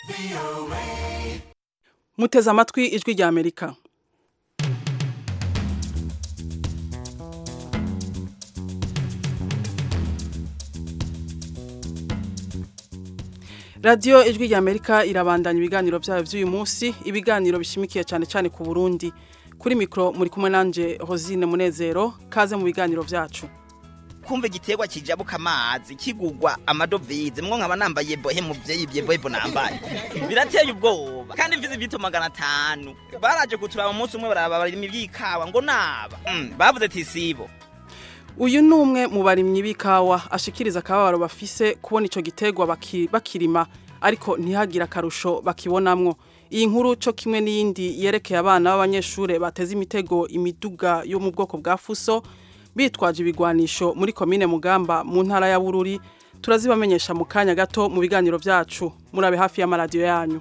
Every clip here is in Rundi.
muteze amatwi ijwi rya amerika radiyo ijwi rya amerika irabandanya ibiganiro byayo by'uyu munsi ibiganiro bishimikiye cyane cyane ku burundi kuri mikoro muri kumwe nanjye hozine munezero kaze mu biganiro byacu kumva igiterwa kijabuka amazi kigugwa amadovize mwo nkaba nambaye bohe muvyeyi bye bohe nambaye birateye ubwoba kandi mvize ivyito magana atanu baraje kuturaba umunsi umwe baraba barima ivyikawa ngo naba mm, bavuze ati sibo uyu ni umwe mu barimyi b'ikawa ashikiriza akababaro bafise kubona ico giterwa baki, bakirima ariko ntihagire akarusho bakibonamwo iyi nkuru co kimwe n'iyindi yerekeye abana b'abanyeshure bateze imitego imiduga yo mu bwoko bwa fuso bitwaje ibigwanisho muri komine mugamba mu ntara ya bururi turazibamenyesha mu kanya gato mu biganiro byacu murabe hafi y'amaradiyo yanyu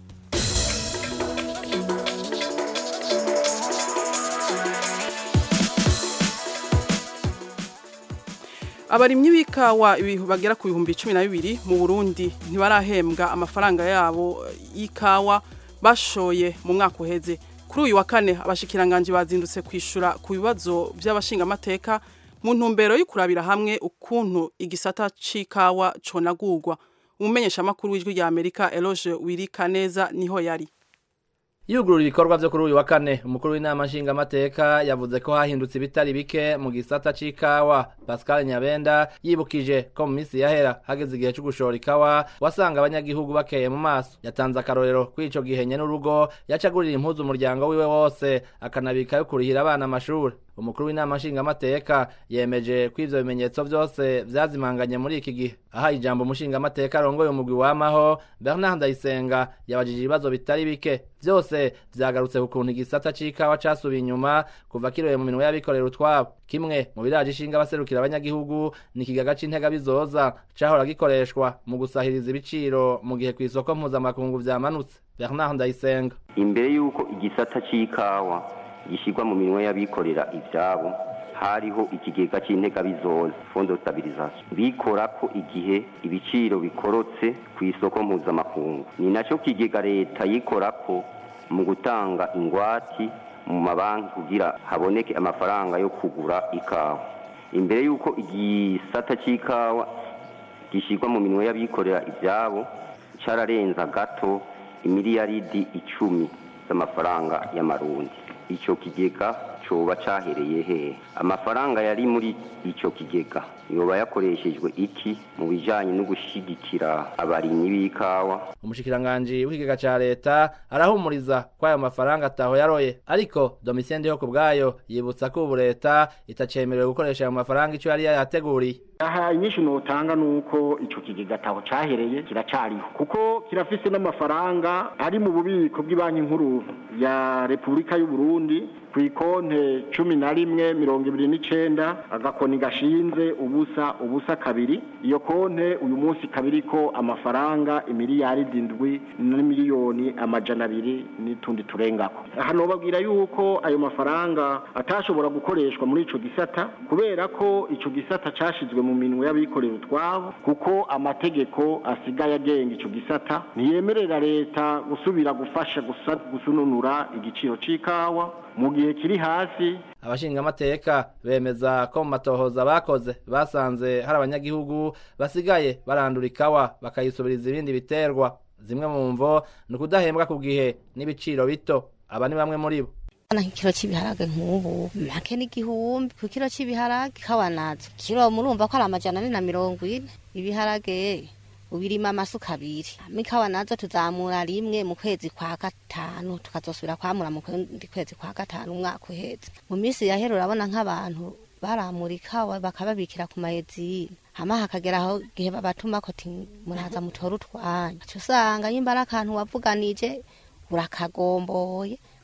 abarimyi b'ikawa bagera ku bihumbi cumi na bibiri mu burundi ntibarahembwa amafaranga yabo y'ikawa bashoye mu mwaka uheze kuri uyu wa kane abashikiranganji bazindutse kwishura ku bibazo by'abashingamateka mu ntumbero yo kurabira hamwe ukuntu igisata c'ikawa conagurwa umumenyeshamakuru w'ijwi rya amerika eloge wirika neza niho yari yugurura ibikorwa vyo kuri uyu wa kane umukuru w'inama nshingamateka yavuze ko hahindutse ibitari bike mu gisata c'ikawa pascal nyabenda yibukije ko mu minsi yahera hageze igihe co gushora ikawa wasanga abanyagihugu bakeye mu maso yatanze akarorero kw'ico gihe nye n'urugo yacagurira impuzu umuryango wiwe wose akanabikayo kurihira abana amashuri umukuru w'inama nshingamateka yemeje ko ivyo bimenyetso vyose vyazimanganye muri iki gihe aha ijambo umushingamateka arongoye umugwi wamaho bernard ndayisenga yabajije ibibazo bitari bike vyose vyagarutse ku kuntu igisata c'ikawa casubiye inyuma kuva kiroye mu minwe y'abikorera utwabo kimwe mu biraje ishinga abaserukira abanyagihugu ni ikigaga c'intega bizoza cahora gikoreshwa mu gusahiriza ibiciro mu gihe kw'isoko mpuzamakungu vyamanutse bernard ndayisenga imbere y'uko igisata c'ikawa gishyirwa mu minwe y'abikorera ibyabo hariho ikigega cy'intega bizoza fondo stabilisation bikora ko igihe ibiciro bikorotse ku isoko mpuzamakungu ni nacyo kigega leta yikora ko mu gutanga ingwati mu mabanki kugira haboneke amafaranga yo kugura ikawa imbere y'uko igisata cy'ikawa gishyirwa mu minwe y'abikorera ibyabo cyararenza gato imiliyaridi icumi z'amafaranga y'amarundi icyo kigega coba cahereye hehe amafaranga yari muri ico kigega yoba yakoreshejwe iki mu bijanye no gushigikira abarimyi b'ikawa umushikiranganji w'ikigega ca leta arahumuriza ko ayo mafaranga ataho yaroye ariko domitien ndiho ku bwayo yibutsa ko ubu leta itacemerewe gukoresha ayo mafaranga ico yari yayateguriye aha inyinshi notanga nuko ico kigega taho cahereye kiracariho kuko kirafise n'amafaranga ari mu bubiko bw'ibanki nkuru ya Repubulika y'u Burundi ku ikonte cumi na rimwe mirongo ibiri n'icenda agakoni gashinze ubusa ubusa kabiri iyo konte uyu munsi kabiriko amafaranga imiliyaridi indwi n'imiliyoni amajana abiri n'utundi turengako aha nobabwira yuko ayo mafaranga atashobora gukoreshwa muri ico gisata kubera ko ico gisata cashizwe mu minwe y'abikorera utwabo kuko amategeko asigaye agenga ico gisata ntiyemerera leta gusubira gufasha gusununura igiciro c'ikawa mu gihe kiri hasi abashingamateka bemeza ko mu matohoza bakoze basanze hari abanyagihugu basigaye barandura ikawa bakayisubiriza ibindi biterwa zimwe mu mvo ni ukudahembwa ku gihe n'ibiciro bito aba ni bamwe muri bo na kilo cy'ibiharage nk'ubu make n'igihumbi ku kilo cy'ibiharage ikawa nazo kilo murumva ko ari amajana ane na mirongo ine ibiharage ubirima amasuka abiri mikawa nazo tuzamura rimwe mu kwezi kwa gatanu tukazosubira kwamura mu kundi kwezi kwa gatanu umwaka uheze mu minsi yahera urabona nk'abantu baramura ikawa bakababikira ku mayezine hama hakagera aho gihe babatuma ko muraza mutora utwanyu usanga nyimba ari akantu wavuganije urakagomboye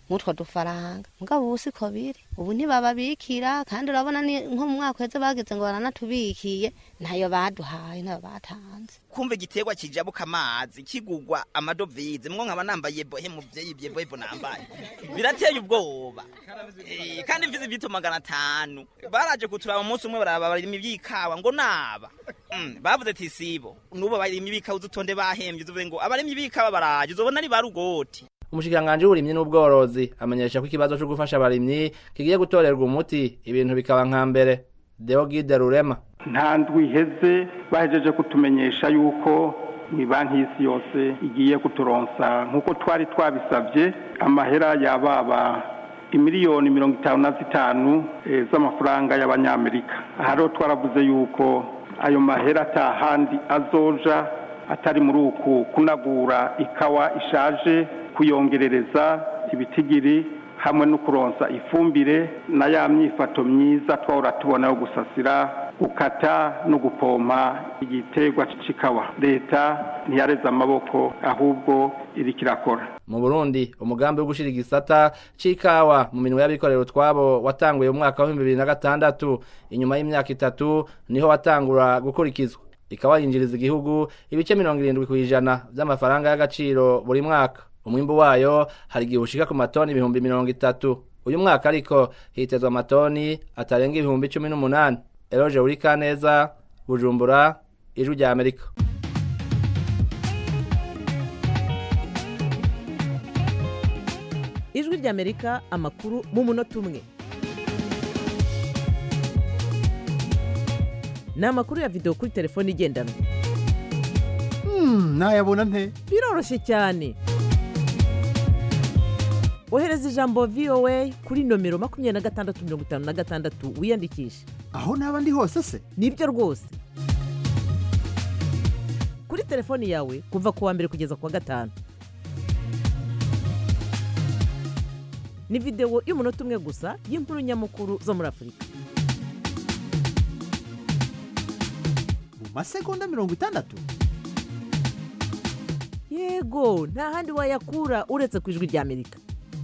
mutwo dufaranga mugabo ubu siko biri ubu ntibababikira kandi urabona ni nko mu mwaka uheze bageze ngo baranatubikiye ntayo baduhaye ntayo batanze kumva igiterwa kijabuka amazi kigugwa amadovize mwo nkaba nambaye bohe muvyeyi bye bohe nambaye birateye ubwoba Eh, kandi mvize ibito magana atanu baraje kuturaba umunsi umwe baraba barima ibyikawa ngo naba Mm, bavuze ati sibo nubo barima ibikawa uzutonde bahembye uzuvuze ngo abarima ibikawa baraje uzobona ari barugoti umushikiranganji w'uburimyi n'ubworozi amenyesha ko ikibazo cyo gufasha abarimyi kigiye gutorerwa umuti ibintu bikaba nka mbere Deogide Rurema nta ndwi iheze bahejeje kutumenyesha yuko mu banki y'isi yose igiye kuturonsa nk'uko twari twabisabye amahera yababa imiliyoni mirongo itanu na zitanu eh, z'amafaranga y'abanyamerika aha rero twaravuze yuko ayo mahera atahandi azoja atari muri uku kunagura ikawa ishaje kuyongerereza ibitigiri hamwe no kuronsa ifumbire na ya myifato myiza twahora tubona yo gusasira gukata no gupompa igiterwa c'ikawa leta ntiyareze amaboko ahubwo iriko irakora mu Burundi umugambi wo gushira igisata c'ikawa mu minwe y'abikorera utwabo watanguye mu mwaka wa 2006 inyuma y'imyaka itatu niho watangura gukurikizwa ikawa yinjiriza igihugu ibice 70 kwijana vy'amafaranga y'agaciro buri mwaka umwimbu wayo hari igihe ushika ku matoni ibihumbi mirongo itatu uyu mwaka ariko hitezwa amatoni atarenga ibihumbi cumi n'umunani eroje urikaneza bujumbura ijwi rya amerika ijwi ry'amerika amakuru mu munota umwe ni amakuru ya videwo kuri telefone igendanwa nayabona nte biroroshye cyane ohereza ijambo voa kuri nomero makumyabiri na gatandatu mirongo itanu na gatandatu wiyandikishe aho naba ndi hose se nibyo rwose kuri telefoni yawe kuva ku wa mbere kugeza ku wa gatanu ni videwo y'umunota umwe gusa y'inkuru nyamukuru zo muri afurika mu masegonda mirongo itandatu yego nta handi wayakura uretse ku ijwi ry'amerika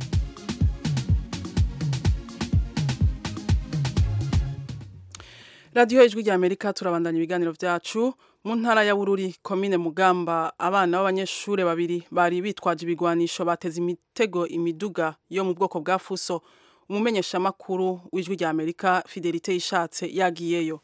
radiyo ijwi rya amerika turabandanya ibiganiro byacu mu ntara ya bururi komine mugamba abana b'abanyeshuri babiri bari bitwaje ibigwanisho bateze imitego imiduga yo mu bwoko bwa fuso umumenyeshamakuru w'ijwi rya amerika fidelite yishatse yagiyeyo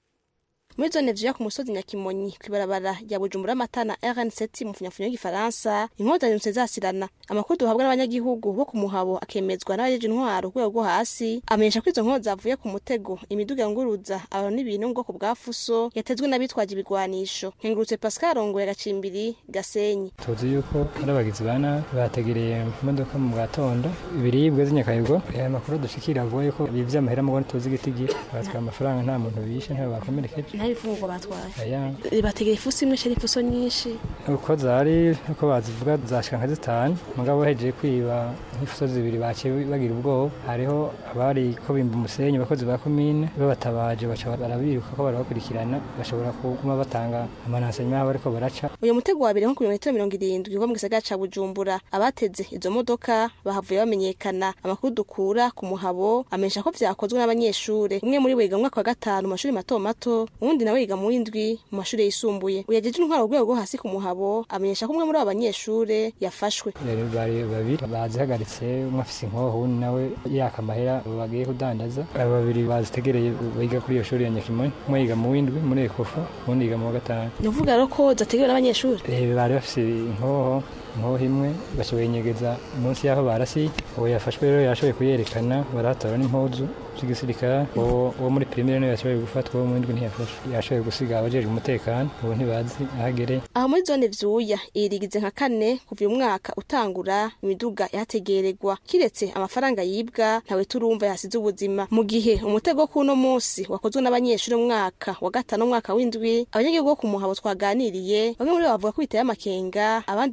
muri zone vyo ku musozi nyakimonyi kwibarabara rya bujumbura matana rn7 mu funyafunyo y'igifaransa inkozi zanyutse zasirana amakuru duhabwa n'abanyagihugu bo ku muhabo akemezwa n'abajeje intwaro urwego rwo hasi amenyesha ko izo nkozi zavuye ku mutego imiduga yunguruza abantu n'ibintu mu bwoko bwa fuso yatezwe n'abitwaje ibigwanisho nkengurutse pascal rongoye gacimbiri gasenyi tuzi yuko ari abagizi ba nabi bategereye imodoka mu gatondo ibiribwa z'inyakayigo aya makuru dushikira avuga yuko bivye amahera mugone tuzi igitigiri batwaye amafaranga nta muntu bishe ntawe bakomerekeje nta bifungurwa batwaye aya bategera ifuso imwe shari ifuso nyinshi uko zari uko bazivuga zashika nka zitanu mugabo hejeje kwiba nk'ifuso zibiri baciye bagira ubwoba hariho abari ko bimba umusenyi abakozi ba komine babatabaje baca barabiruka ko barabakurikirana bashobora kuguma batanga amanasenya yabo ariko baraca uyu mutego wabereye nko ku birometero mirongo irindwi uva mu gisagara ca bujumbura abateze izo modoka bahavuye bamenyekana amakuru dukura ku muhabo amenyesha ko vyakozwe n'abanyeshure umwe muri bo yiga mu mwaka wa gatanu mu mashuri mato mato uwundi nawe yiga mu w'indwi mu mashuri yisumbuye uyajeje intwaro urwego rwo hasi ku muhabo amenyesha ko umwe muri abo banyeshure yafashwe Rero bari babiri bazihagaritse umwe afise inkoho uwundi nawe yaka amahera bagiye kudandaza abo babiri bazitegereye biga kuri iyo shuri ya nyakimonyi umwe yiga mu w'indwi muri ekofu uwundi yiga mu wa gatanu ni ukuvuga rero ko zategewe n'abanyeshure Eh, bari bafise inkoho inkoho imwe bashoboye inyegeza munsi y'aho barasiye uwo yafashwe rero yashoboye kuyerekana baratora n'impuzu z'igisirikare uwo uwo muri primaire niwe yashoboye gufatwa uwo mu w'indwi ntiyafashwe yashoboye gusiga abajejwe umutekano ubu ntibazi aho agereye aho muri zone vyuya irigize nka kane kuva uyu mwaka utangura imiduga yategererwa kiretse amafaranga yibwa ntawe turumva yasize ubuzima mu gihe umutego k'uno munsi wakozwe n'abanyeshuri mu mwaka wa gatanu umwaka w'indwi abanyagihugu bo ku muhabo twaganiriye bamwe muri bo bavuga ko biteye amakenga abandi nabo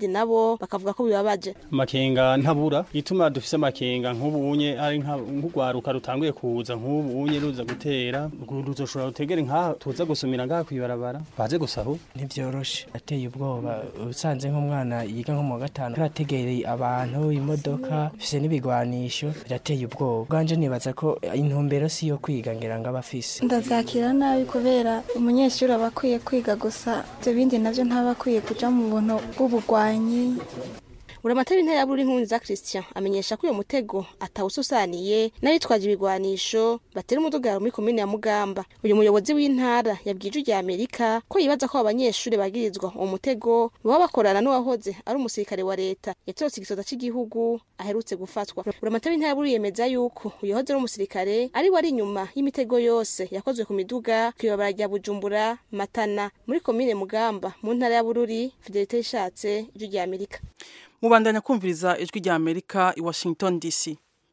nabo bakavuga ko bibabaje amakenga ntabura ituma dufise amakenga nk'ubunye ari nka- nk'urwaruka rutanguye kuza nk'ubunye ruza gutera ruzoshobora gutegera nk'aha tuza gusumira ngaha kwibarabara baze gusahu ntibyoroshe ateye ubwoba usanze nk'umwana yiga nko mu wa gatanu arategereye abantu imodoka bifise n'ibigwanisho birateye ubwoba bwanje nibaza ko intumbero si yo kwiga ngira ngo aba afise ndavyakira nabi kubera umunyeshuri aba akwiye kwiga gusa ibyo bindi navyo ntaba akwiye kuja mu buntu bw'ubugwanyi uramatari intera buri nkunzi za Christian amenyesha ko uyo mutego atawususaniye n'abitwaje ibigwanisho batera umudugaro muri komine ya Mugamba uyu muyobozi w'intara yabwije rya Amerika ko yibaza ko abanyeshuri bagirizwa uwo mutego baba bakorana n'uwahoze ari umusirikare wa leta yatorotse igisoza cy'igihugu aherutse gufatwa uramatari intera buri yemeza yuko uyu yahoze ari umusirikare ari we ari inyuma y'imitego yose yakozwe ku miduga kwibabara rya Bujumbura Matana muri komine Mugamba mu ntara ya Bururi Fidelite ishatse ijwi rya Amerika mubandanya kumviriza ijwi rya Amerika i Washington DC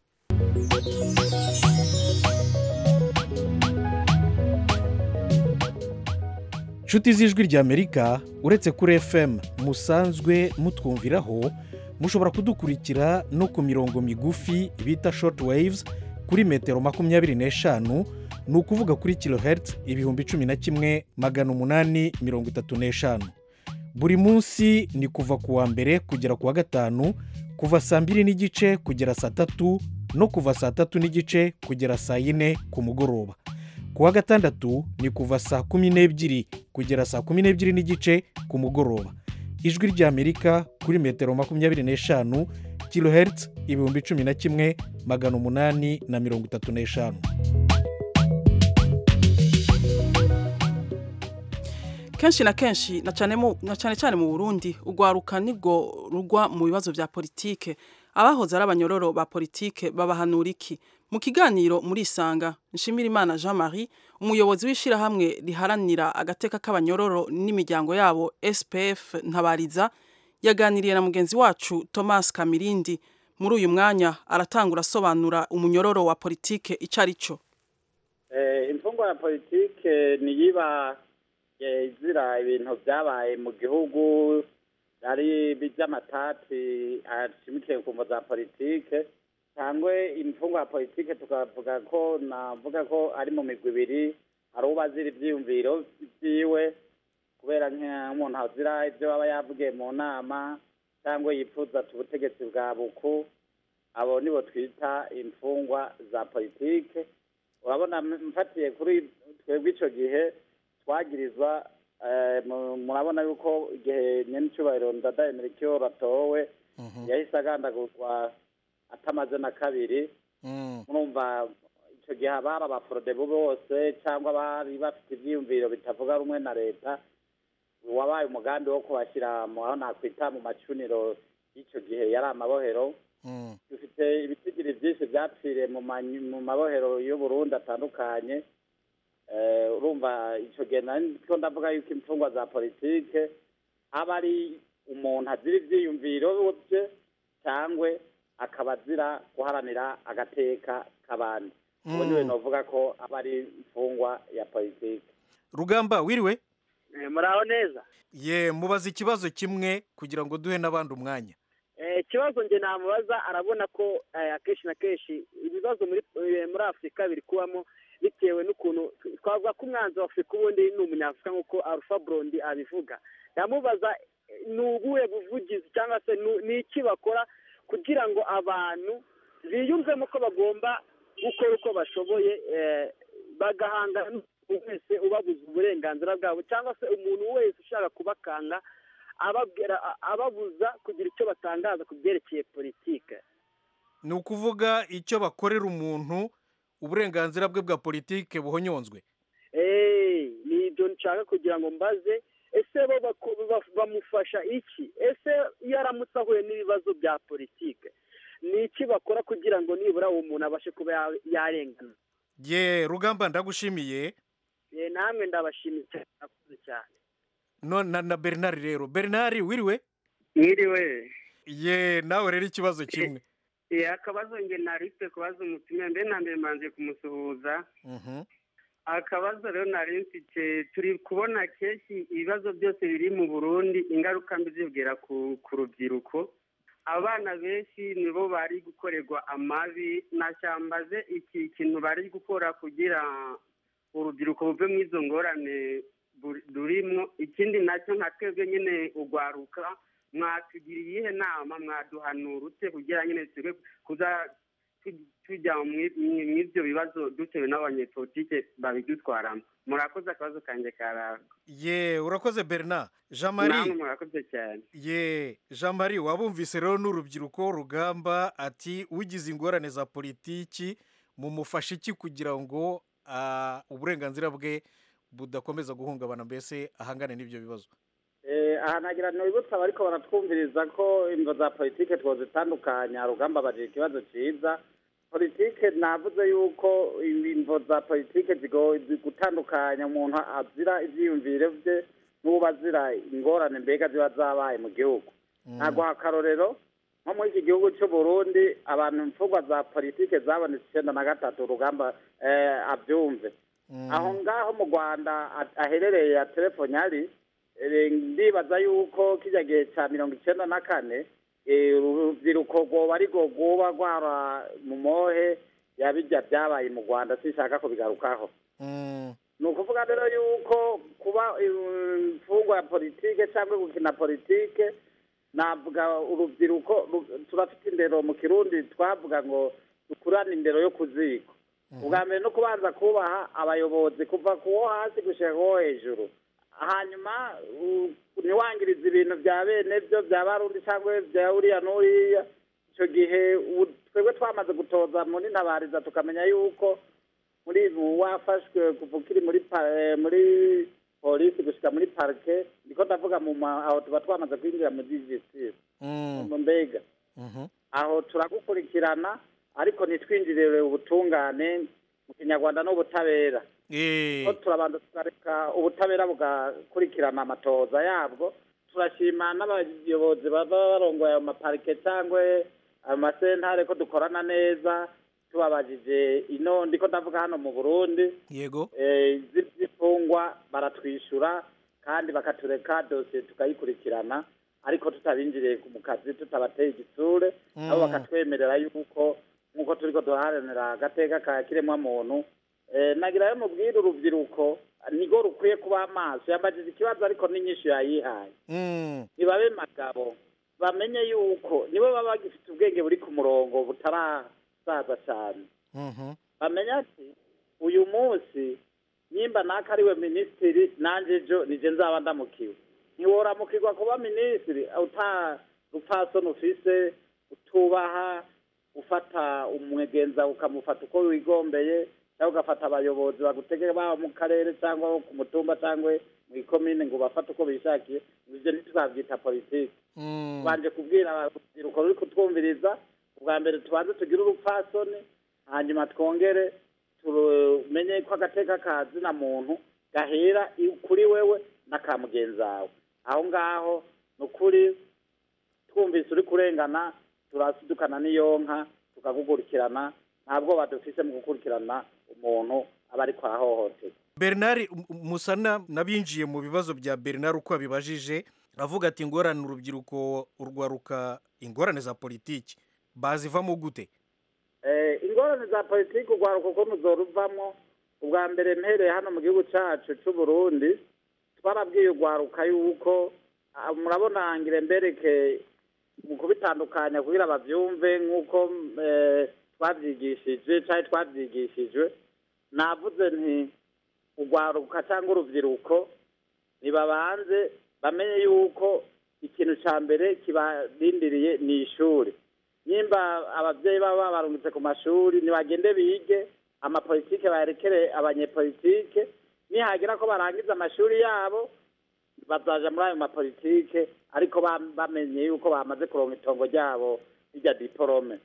nshuti z'ijwi ry'amerika uretse kuri fm musanzwe mutwumviraho mushobora kudukurikira no ku mirongo migufi bita short waves kuri metero makumyabiri n'eshanu ni ukuvuga kuri kilohertz ibihumbi cumi na kimwe magana umunani mirongo itatu n'eshanu buri munsi ni kuva ku wa mbere kugera ku wa gatanu kuva saa mbiri n'igice kugera saa tatu no kuva saa tatu n'igice kugera saa yine ku mugoroba ku wa gatandatu ni kuva saa kumi n'ebyiri kugera saa kumi n'ebyiri n'igice ku mugoroba ijwi ry'amerika kuri metero makumyabiri n'eshanu kilohertz ibihumbi cumi na kimwe magana umunani na mirongo itatu n'eshanu kenshi na kenshi na cyane mu- na cyane cyane mu Burundi urwaruka nibwo rugwa mu bibazo vya politike abahoze ari abanyororo ba politike babahanura iki mu kiganiro muri isanga nshimirimana jean marie umuyobozi w'ishyirahamwe riharanira agateka k'abanyororo n'imiryango yabo spf ntabariza yaganiriye na mugenzi wacu thomas kamirindi muri uyu mwanya aratangura asobanura umunyororo wa politike icyo ari cyo Eh, imfungwa ya politike niyiba eh, izira ibintu byabaye mu gihugu ari by'amatati ashimikiye ku mvo za politike cyangwa imfungwa ya politike tukavuga ko navuga ko ari mu migwi ibiri hari uba azira ibyiyumviro byiwe kubera nk'umuntu azira ibyo aba yavugiye mu nama cyangwa yifuza ati ubutegetsi bwa buku abo nibo twita imfungwa za politike urabona mfatiye kuri twebwe icyo gihe twagirizwa eh, mu- murabona yuko igihe nyenicubahiro ndadaye merikiyo ratowe yahise agandagurwa atamaze na kabiri murumva icyo gihe abari abaforodebu bose cyangwa bari bafite ibyiyumviro bitavuga rumwe na leta wabaye umugambi wo kubashyira mu aho nakwita mu macuniro y'icyo gihe yari amabohero dufite ibitigiri byinshi byapfiriye mu manyu- mu mabohero y'uburundi atandukanye Eh, urumva icyo gihe niko ndavuga yuko imfungwa za politike aba ari umuntu azira ibyiyumviro bye cyangwa akaba azira guharanira agateka k'abandi ubu niwe navuga ko aba ari imfungwa ya politike rugamba wiriwe muraho neza ye mubaza ikibazo kimwe kugira ngo duhe n'abandi umwanya Eh, ikibazo nge namubaza arabona ko eh, akenshi na kenshi ibibazo muri eh, muri afurika biri kubamo bitewe n'ukuntu twavuga ko umwanzi wa afurika ubundi ni umunyafurika nk'uko alpha brondi abivuga ndamubaza eh, ni ubuhe buvugizi cyangwa se nu- ni iki bakora kugira ngo abantu biyumvemo ko bagomba gukora uko bashoboye eh, bagahangana n'umuntu wese ubabuza uburenganzira bwabo cyangwa se umuntu wese ushaka kubakanga ababwira a- ababuza kugira icyo batangaza ku byerekeye politike ni ukuvuga icyo bakorera umuntu uburenganzira bwe bwa politike buhonyonzwe Eh, ni ibyo nshaka kugira ngo mbaze ese bo bako- ba- bamufasha iki ese iyo aramutse ahuye n'ibibazo bya politike ni iki bakora kugira ngo nibura uwo muntu abashe kuba ya- yarengana ye rugamba ndagushimiye Eh, namwe ndabashimiye cyane murakoze cyane no na, na bernard rero bernard wiriwe mwiriwe ye nawe rero ikibazo kimwe Eh, akabazo nge narifite kubaza umutumire mbere na mbere manze kumusuhuza Mhm. akabazo rero nari mfite turi kubona kenshi ibibazo byose biri mu burundi ingaruka mbi zibwira ku ku rubyiruko abana benshi nibo bari gukorerwa amabi nashyambaze iki kintu bari gukora kugira urubyiruko buve mu izo ngorane buri- rurimwo ikindi nacyo nka twebwe nyine ugwaruka mwatugira iyihe nama mwaduhanura ute kugira nyine twe kuza tu- tujya mwi- mwi- mw'ibyo bibazo dutewe n'abanyepolitike babidutwaramo murakoze akabazo kanjye karara ye urakoze bernard jean namwe marie murakoze cyane ye jean marie wabumvise rero n'urubyiruko rugamba ati ugize ingorane za politiki mumufashe iki kugira ngo ah, uburenganzira bwe budakomeza guhungabana mbese ahangane n'ibyo bibazo Eh, aha nagira nibutsa bariko baratwumviriza ko imvo za politike twozitandukanya rugamba bagira ikibazo ciza politike navuze yuko imvo za politike zigo- zi- gutandukanya umuntu azira ivyiyumvire vye n'uwo azira ingorane mbega ziba zabaye mu gihugu naguha akarorero nko muri iki gihugu cy'u Burundi abantu imfungwa za politike zabonetse icenda na gatatu urugamba eh, avyumve aho ngaho mu rwanda a- aherereye ya telefoni ari eh, ndibaza yuko kijya gihe cya mirongo icyenda na kane eh, urubyiruko rwoba ari rwo rwoba rwara mu mohe yabijya byabaye mu rwanda sinshaka kubigarukaho ni ukuvuga rero yuko kuba eh, imfungwa ya politike cyangwa gukina politike navuga urubyiruko ru- turafite indero mu kirundi twavuga ngo dukurane indero yo ku ziko ubwa mbere no kubanza kubaha abayobozi kuva ku wo hasi gushyira ku wo hejuru hanyuma u- ntiwangirize ibintu bya bene byo bya barundi cyangwa bya uriya n'uriya icyo gihe u- twebwe twamaze gutoza muri ntabariza tukamenya yuko muri ubu wafashwe kuva ukiri muri pa- eh, muri polisi gushyika muri parike ndiko ndavuga mu ma- aho tuba twamaze kwinjira muri justice mu mbega aho turagukurikirana ariko ntitwinjirire ubutungane mu kinyarwanda n'ubutabera ko turabanza tukareka ubutabera bugakurikirana amatoza yabwo turashima n'abayobozi baba barongoye ayo maparike cyangwa amasentare ko dukorana neza tubabajije ino ndiko ndavuga hano mu burundi yego eh, zi- z'imfungwa baratwishyura kandi bakatureka dosiye tukayikurikirana ariko tutabinjiriye mu kazi tutabateye igitsure Mm. nabo bakatwemerera yuko nk'uko turiko duharanira agateka ka kiremwamuntu eh, nagira yo mubwire urubyiruko nigo rukwiye kuba amaso yambajije ikibazo ariko n'inyishu yayihaye nibabe magabo bamenye yuko nibo baba bagifite ubwenge buri ku murongo butarasaza cyane bamenya ati uyu munsi nimba naka ariwe minisitiri nanjye ejo nije nzaba ndamukiwe ntiworamukirwa kuba minisitiri uta rupfasoni ufise utubaha ufata umwegenza ukamufata uko wigombeye cyangwa ugafata abayobozi bagutegeka baba mu karere cyangwa ku mutumba cyangwa mu ikomine ngo bafate uko bishakiye ibyo ntituzabyita politiki tubanje kubwira urubyiruko ruri kutwumviriza ubwa mbere tubanze tugire urupfasoni hanyuma twongere tumenye ko agateka ka zina muntu gahera i- kuri wewe n'aka mugenzi wawe aho ngaho ni ukuri twumvise uri kurengana turasidukana n'iyo nka tukagukurikirana nta bwoba dufise mu gukurikirana umuntu aba ariko arahohoterwa bernard M- musana n'abinjiye mu bibazo bya bernard uko abibajije avuga ati ingorane urubyiruko urwaruka ingorane za politiki bazivamo gute Eh, ingorane za politiki urwaruko ko muzoruvamo ubwa mbere mpereye hano mu gihugu cyacu cy'u Burundi twarabwiye urwaruka yuko ah, murabona ngire mbereke mu kubitandukanya kugira babyumve nk'uko eh, twabyigishije cyangwa twabyigishijwe navuze nti urwaruka cyangwa urubyiruko nibabanze bamenye yuko ikintu cya mbere kibarindiriye ni ishuri nimba ababyeyi baba babarungitse ku mashuri ntibagende bige amapolitike bayerekere abanyepolitike nihagira ko barangiza amashuri yabo bazaja muri ayo mapolitike ariko ba- bamenye yuko bamaze kuronka itongo ryabo rijya diporome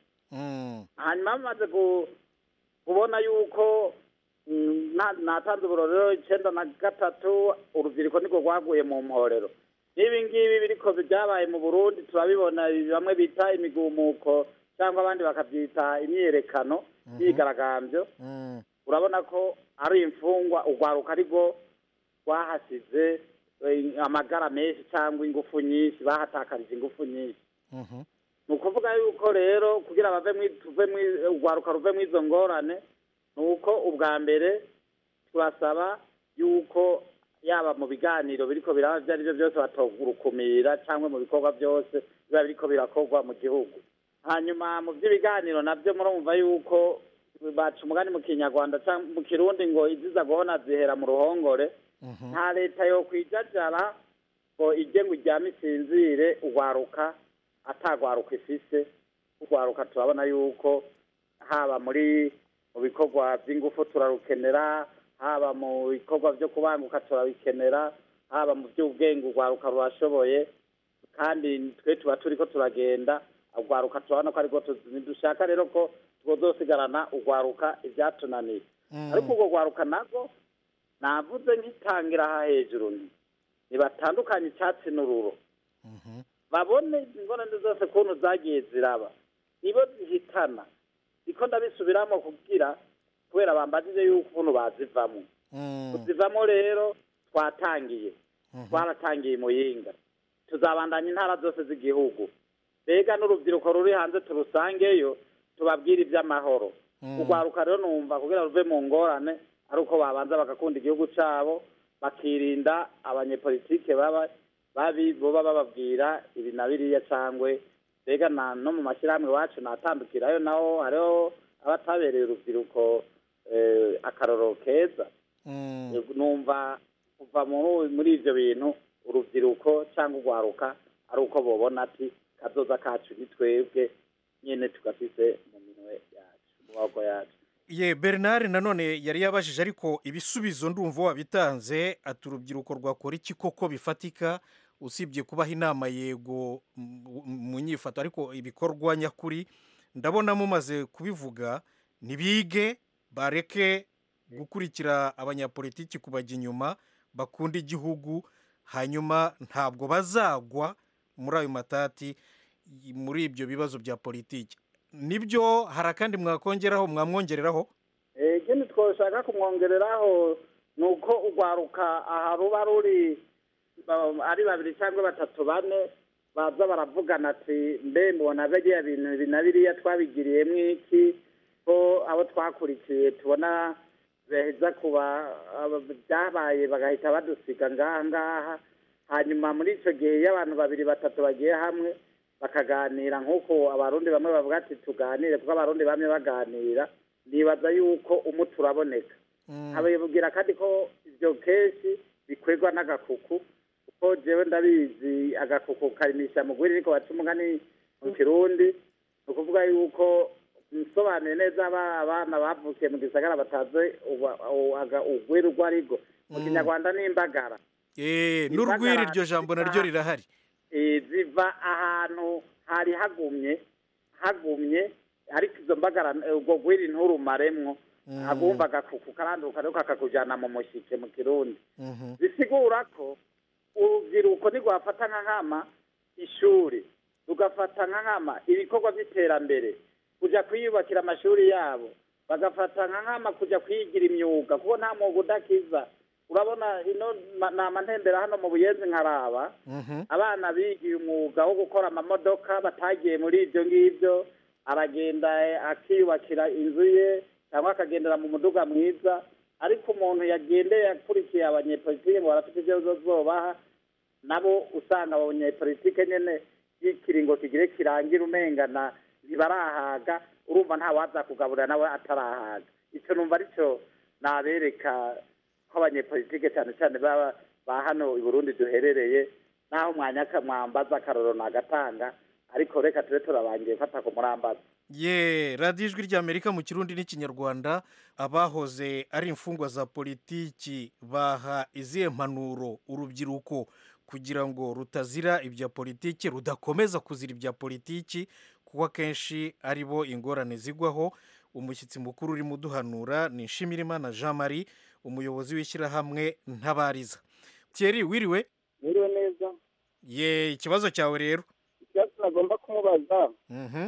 hanyuma bamaze ku- kubona yuko mm, na- natanze uburorero icyenda na gatatu urubyiruko niko rwaguye mu mporero n'ibi ngibi biriko byabaye mu burundi turabibona ibi bamwe bita imigumuko cyangwa abandi bakabyita imyiyerekano imyigaragambyo urabona ko ari imfungwa urwaruka ariko rwahasize eh, amagara menshi cyangwa ingufu nyinshi bahatakarije ingufu nyinshi ni ukuvuga yuko rero kugira bave mwi- tuve mwi- urwaruka ruve mu izo ngorane ni uko ubwa mbere turasaba yuko yaba mu biganiro biriko biraba ibyo ari byo byose batogurukumira cyangwa mu bikorwa byose biba biriko birakorwa mu gihugu hanyuma mu by'ibiganiro nabyo murumva yuko baca umugani mu kinyarwanda cyangwa mu kirundi ngo iziza guhona zihera mu ruhongore nta leta yo kwijajara ngo ijye ngo iryame isinzire urwaruka atagwaruka ifise urwaruka turabona yuko haba muri mu bikorwa by'ingufu turarukenera haba mu bikorwa byo kubanguka turabikenera haba mu by'ubwenge urwaruka rurashoboye kandi twe tuba turi ko turagenda urwaruka turabona ko ariko dushaka rero ko tuzosigarana urwaruka ibyatunaniye ariko urwo rwaruka nabwo navuze nk'itangira aha hejuru nti ntibatandukanye icyatsi n'ururo babone ingorane zose kuntu zagiye ziraba nibo zihitana niko ndabisubiramo kugira kubera bambajije yuko ukuntu bazivamo kuzivamo rero twatangiye twaratangiye muyinga tuzabandanya intara zose z'igihugu mbega n'urubyiruko ruri hanze turusangeyo tubabwire iby'amahoro urwaruka rero numva kugira ruve mu ngorane ari uko babanza bagakunda igihugu cyabo bakirinda abanyepolitike baba babi boba bababwira ibi na biriya cyangwa mbega na no mu mashyirahamwe iwacu natandukirayo naho hariho abatabereye urubyiruko eh, akarorero keza numva kuva muri muri ibyo bintu urubyiruko cyangwa urwaruka ari uko bobona ati kazoza kacu ni twebwe nyine tugafise mu minwe yacu mu maboko yacu ye bernard nanone yari yabajije ariko ibisubizo ndumva wabitanze ati urubyiruko rwakora iki koko bifatika usibye kubaha inama yego mu- mu nyifato ariko ibikorwa nyakuri ndabona mumaze kubivuga ntibige bareke gukurikira abanyapolitiki kubajya inyuma bakunda igihugu hanyuma ntabwo bazagwa muri ayo matati y- muri ibyo bibazo bya politiki nibyo hari akandi mwakongeraho mwamwongereraho Eh, ikindi twoshaka kumwongereraho ni uko urwaruka aha ruba ruri ba- ari babiri cyangwa batatu bane baza baravugana ati mbe mbona biriya bintu ibi na biriya twabigiriyemo iki ko abo twakurikiye tubona beheza kuba aba- byabaye bagahita badusiga ngaha ngaha hanyuma muri icyo gihe iyo abantu babiri batatu bagiye hamwe bakaganira nk'uko abarundi bamwe bavuga ati tuganire kuko abarundi bamwe baganira nibaza yuko umuti uraboneka ababwira kandi ko ibyo kenshi bikorwa n'agakuku kuko jewe ndabizi agakuku karimisha mugwiri ariko baca umugani mu kirundi ni ukuvuga yuko nsobanuye neza aba- abana bavukiye mu gisagara batazi uba- u- aga- ugwiri urwo arigo mu kinyarwanda ni imbagara Eh, n'urwiri iryo jambo naryo rirahari eh, ziva ahantu hari hagumye hagumye ariko izo mbagara eh, ubwo gwiri nturumaremwo agumva agakuku karanduka ariko kakakujana mu mushike mu kirundi bisigura ko urubyiruko ntirwafata nka nkama ishuri rugafata nka nkama ibikorwa by'iterambere kujya kwiyubakira amashuri yabo bagafata nka nkama kujya kwigira imyuga kuko nta mwuga udakiza urabona ino ma- nama ntembera hano mu buyenzi nkaraba abana bigiye umwuga wo gukora amamodoka batagiye muri ibyo ngibyo aragenda eh, akiyubakira inzu ye cyangwa akagendera mu muduga mwiza ariko umuntu yagendeye akurikiye abanyepolitike ngo barafite ibyo zobaha nabo usanga abanyepolitike nyene y'ikiringo kigire kirangira umengana ntibarahaga urumva nta waza kugaburira nawe atarahaga icyo numva aricyo nabereka ko abanyepolitike cyane cyane baba ba hano i burundi duherereye naho mwanya mwambaza akaroro nagatanga ariko reka tube turabangiye fata ku murambaza ye radiyo ijwi ry'amerika mu kirundi n'ikinyarwanda abahoze ari imfungwa za politiki baha izihe mpanuro urubyiruko kugira ngo rutazira ibya politiki rudakomeza kuzira ibya politiki kuko akenshi ari bo ingorane zigwaho umushyitsi mukuru urimo uduhanura ni nshimirimana jean marie umuyobozi w'ishyirahamwe ntabariza thierry wiriwe Mwiriwe neza ye ikibazo cyawe rero ikibazo nagomba kumubaza Mhm.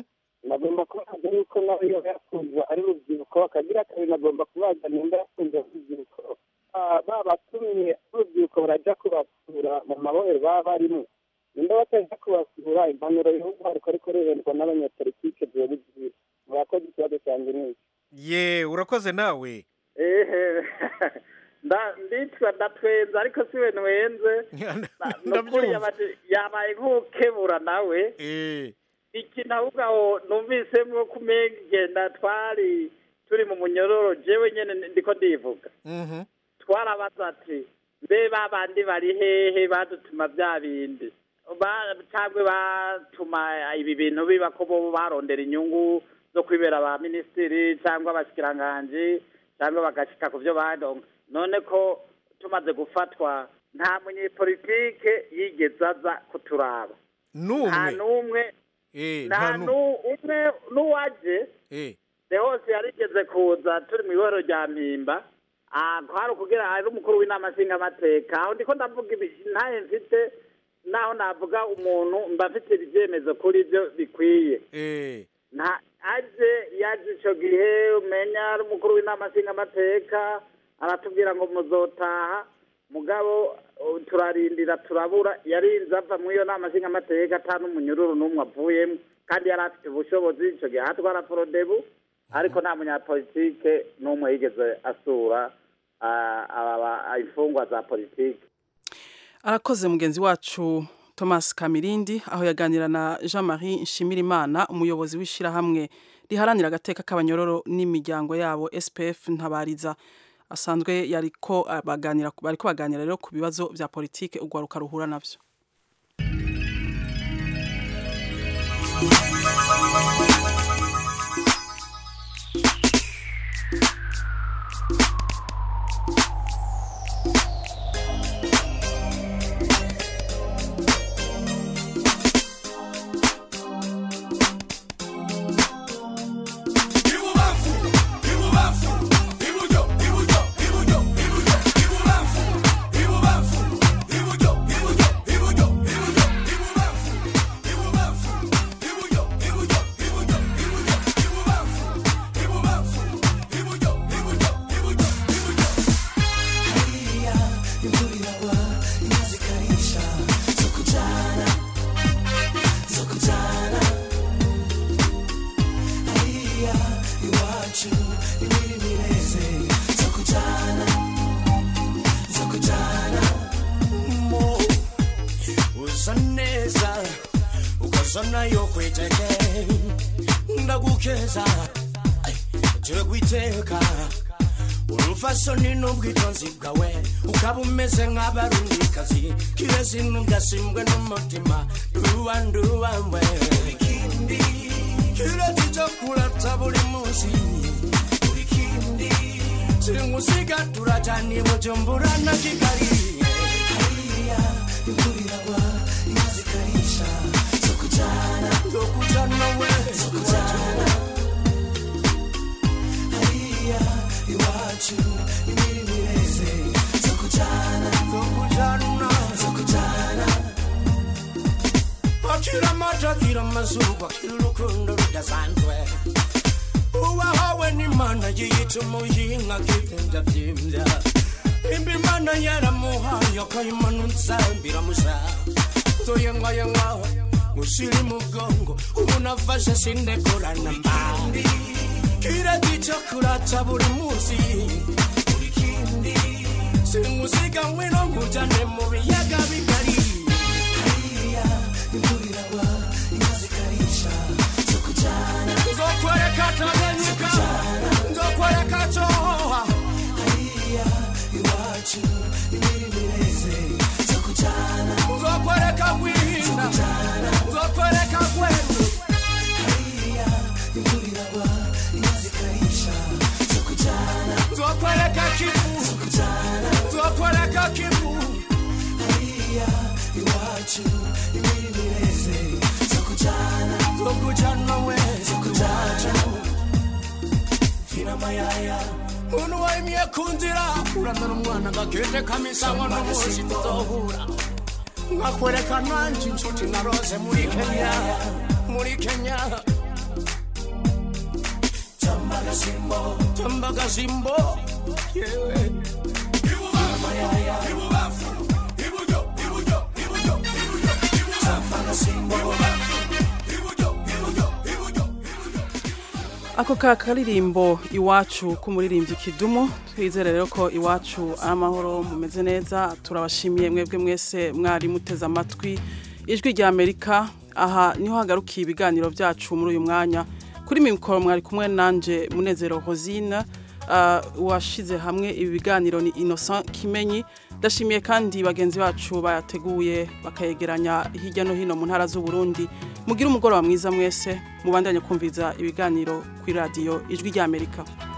nagomba kubaza yuko nawe iyo yakunzwe ari urubyiruko akagira kabiri nagomba kubaza nimba yakunze urubyiruko Ah, babatumye urubyiruko barajya kubasura mu mabohero baba barimo nimba bataja kubasura impanuro y'igihugu hariko ariko riherwa n'abanyapolitike ziba zigira murakoze ikibazo cyanjye ni iki ye urakoze nawe ehe nda- nditwa ndatwenza ariko siwe nwenze nukuri yabaye- yabaye nk'ukebura nawe ikintu ahubwo aho numvisemwo kumenga igenda twari turi mu munyororo jewe nyene ndiko ndivuga twarabaza ati mbe babandi bari hehe badutuma bya bindi Ba- cyangwa batuma ibi bintu biba ko bo barondera inyungu zo kwibera ba minisitiri cyangwa abashikiranganji cyangwa bagashika ku byo badonga none ko tumaze gufatwa nta munyepolitike yigeze aza kuturaba nta n'umwe n'umwe Eh, nta nta nu- nu- umwe n'uwaje eh, de hose yarigeze kuza turi mu iboro rya mpimba Ah, kwari ukugira ari umukuru w'inama nshingamateka aho ndiko ndavuga ibi ntaye mfite naho navuga umuntu mba mfite ibyemezo kuri byo bikwiye eh, nta aje yaje ico gihe umenya ari umukuru w'inama nshingamateka aratubwira ngo muzotaha mugabo uh, turarindira turabura yarinze ava muri iyo nama nshingamateka ata n'umunyururu n'umwe avuyemo kandi yari afite ubushobozi ico gihe atwara forodebu ariko nta munyapolitike n'umwe yigeze asura ah, aba- imfungwa za politike arakoze mugenzi wacu thomas kamirindi aho yaganira na jean marie nshimirimana umuyobozi w'ishyirahamwe riharanira agateka k'abanyororo n'imiryango yabo spf ntabariza asanzwe yariko baganira bariko baganira rero ku bibazo vya politike urwaruka ruhura navyo Ibubafu, ibubafu, iburyo, iburyo, iburyo, iburyo, ibubafu, ibubafu, iburyo, iburyo, iburyo, iburyo, ibubafu, ibubafu, iburyo, iburyo, iburyo, iburyo, ibubafu, ibubafu, iburyo, iburyo, iburyo, iburyo. Hariya imvura iragwa, inka zikarisha, zo kujana, zo kujana. hariya iwacu imiri mireze zo kujana zo kujana mo uza neza ukoza nayo kwiteke ndagukeza Ay, turi kwiteka urufasoni n'ubwitonzi bwawe ukaba umeze nk'abarundikazi kirezi ntugasimbwe n'umutima nduwa nduwamwe ikindi kirezi cyo kurata buri munsi buri kindi simusiga turajana i bujumbura na kigali hariya imvura iragwa inka zikarisha zo kujana zo kujana we zo kujana hariya iwacu imirimo ireze zo kujana zo kujana zo kujana akira amata akira amazuba akira urukundo rudasanzwe uwahawe n'imana yiyita umuyinka akigenda byimbya nimba imana yaramuhaye akayimanutsa biramusha toyengayenga musiri mu bwongo umuntu afashe sindekorana mbi kirati cyo kurata buri munsi buri kindi simusiga ngwino nkujane mu biyaga bigari hariya imvura iragwa inka zikarisha zo kujana nzokwereka tanganyika nzokwereka cohoha hariya iwacu imirimo ireze zo kujana nzokwereka gwinda nzokwereka gweru hariya imvura iragwa inka zikarisha zo kujana nzokwereka kivu nzokwereka kivu hariya iwacu imirimo ireze zo kujana zo kujana we zo kujana fina mayaya muntu wayimye ku nzira uramena umwana gakende kamisango n'umunsi tuzohura nkakwereka nanjye inshuti narose muri kenya muri kenya tambagasimbo tambagasimbo yewe ibubafu iburyo iburyo iburyo iburyo tambagasimbo ako ka karirimbo iwacu k'umuririmbyi kidumu twizere rero ko iwacu ari amahoro mumeze neza turabashimiye mwebwe mwese mwari muteze amatwi ijwi rya amerika aha niho hagarukiye ibiganiro byacu muri uyu mwanya kuri mikoro mwari kumwe nanje munezero hosine washize hamwe ibi biganiro ni innocent kimenyi ndashimiye kandi bagenzi bacu bayateguye bakayegeranya hirya no hino mu ntara z'uburundi mugire umugoroba mwiza mwese mubandanye kumviza ibiganiro kuri radiyo ijwi ry'amerika